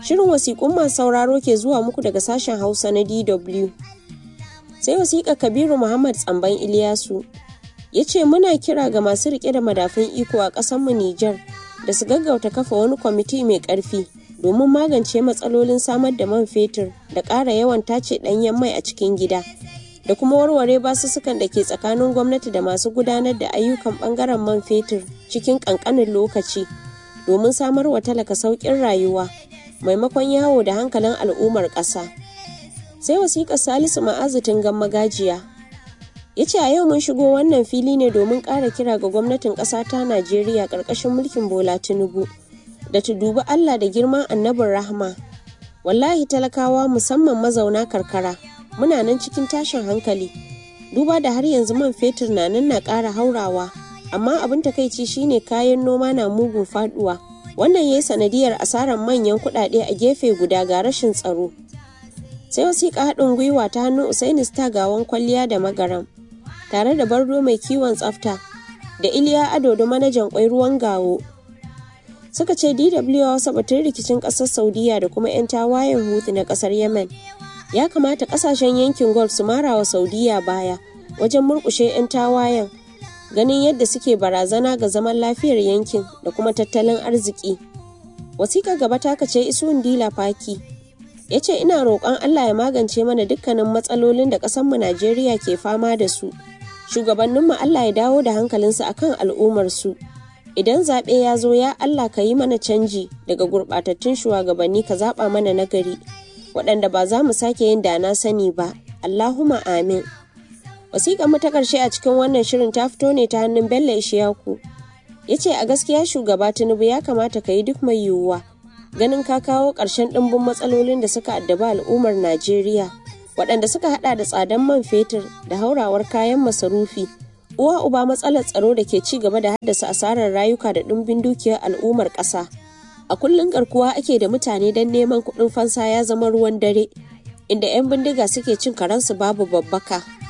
Shirin wasiƙun masu sauraro ke zuwa muku daga sashen Hausa na DW. Sai wasiƙa Kabiru Muhammad Tsamban Iliyasu ya ce muna kira ga masu riƙe da madafun iko a ƙasarmu Nijar da su gaggauta kafa wani kwamiti mai ƙarfi domin magance matsalolin samar da man fetur da ƙara yawan tace ɗanyen mai a cikin gida da kuma warware basussukan da ke tsakanin gwamnati da masu gudanar da ayyukan ɓangaren man fetur cikin ƙanƙanin lokaci domin samar wa talaka sauƙin rayuwa maimakon yawo da hankalin al'ummar ƙasa. Sai wasiƙar Salisu Ma'azitin Gamma Gajiya ya ce a yau mun shigo wannan fili ne domin ƙara kira ga gwamnatin ƙasa ta Najeriya ƙarƙashin mulkin Bola Tinubu da ta dubi Allah da girman annabin rahma. Wallahi talakawa musamman mazauna karkara muna nan cikin tashin hankali duba da har yanzu man fetur na nan na ƙara haurawa amma abin takaici shine kayan noma na mugun faduwa wannan ya yi sanadiyar asarar manyan kuɗaɗe a gefe guda ga rashin tsaro sai wasiƙa haɗin gwiwa ta hannun usaini star gawan kwalliya da magaram tare da bardo mai kiwon tsafta da iliya ado da manajan kwai ruwan gawo suka ce dw wasa batun rikicin ƙasar saudiya da kuma 'yan tawayen hutu na ƙasar yemen ya kamata ƙasashen yankin gulf su mara wa saudiya baya wajen murƙushe 'yan tawayen ganin yadda suke barazana ga zaman lafiyar yankin da kuma tattalin arziki wasiƙar gaba ta kace isuwan dila faki ya ce ina roƙon allah ya magance mana dukkanin matsalolin da ƙasarmu najeriya ke fama da su shugabanninmu allah ya dawo da hankalinsu akan al'ummarsu idan zaɓe ya zo ya allah ka yi mana canji daga gurɓatattun shugabanni ka zaɓa mana nagari waɗanda ba za mu sake yin da na sani ba allahumma amin wasiƙar mu ta ƙarshe a cikin wannan shirin ta fito ne ta hannun bello ishiyaku ya ce a gaskiya shugaba tinubu ya kamata ka yi duk mai yiwuwa ganin ka kawo ƙarshen ɗimbin matsalolin da suka addaba al'ummar najeriya waɗanda suka haɗa da tsadan man fetur da haurawar kayan masarufi uwa uba matsalar tsaro da ke ci gaba da haddasa asarar rayuka da ɗimbin dukiyar al'ummar ƙasa a kullum garkuwa ake da mutane don neman kuɗin fansa ya zama ruwan dare inda 'yan bindiga suke cin karansu babu babbaka